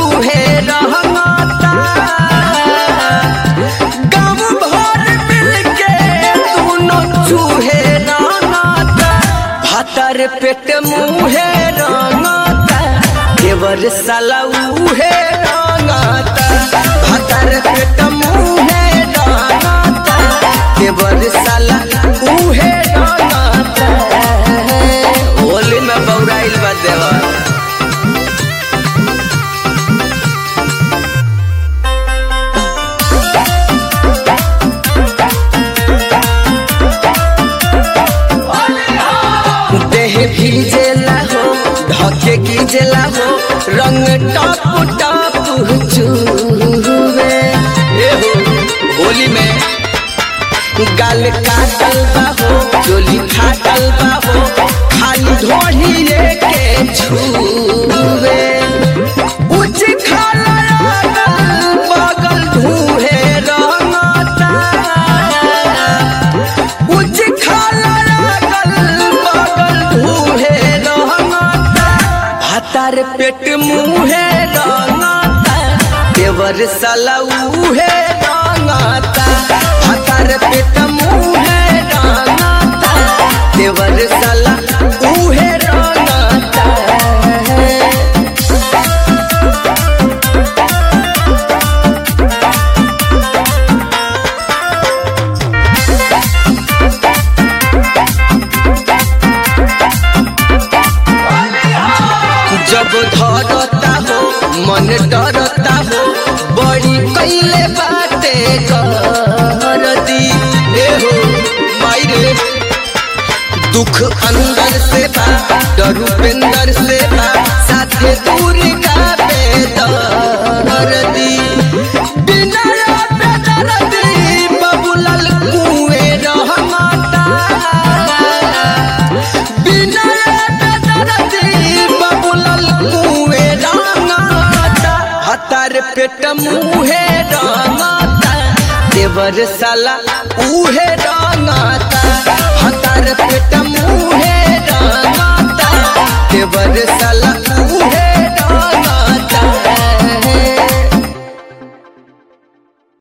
उहे रहता गाँव भर मिलके दोनों चूहे रहता भातर पेट मुहे रहता देवर साला उहे रहता भातर पेट मुहे रहता देवर साला उहे रहता होली में बौराइल बा देवर देह भीजेला हो ढके कीजेला हो रंग टप टप चूवे ए हो होली में गाल काटल बा हो चोली फाटल बा हो खाली ढोढ़ी के छूवे उच खाला अगल बगल धूहे रंगता उच खाला अगल बगल धूहे रंगता भातार पेट मुहे रंगता देवर साला उहे रंगता भातार पेट मुहे रंगता देवर साला उहे रंगता जब धरता हो मन डरता हो बड़ी कैले बाते कर दी ए हो माई रे दुख अंदर से बा डर उपेंदर से बा साथे दूर का बेदर दी बिना बेदर दी बबुलल कुएं रहमाता बिना दरदी बबुलल कुए रंगाता हतार पेट मुहे रंगाता देवर साला उहे रंगाता हतार पेट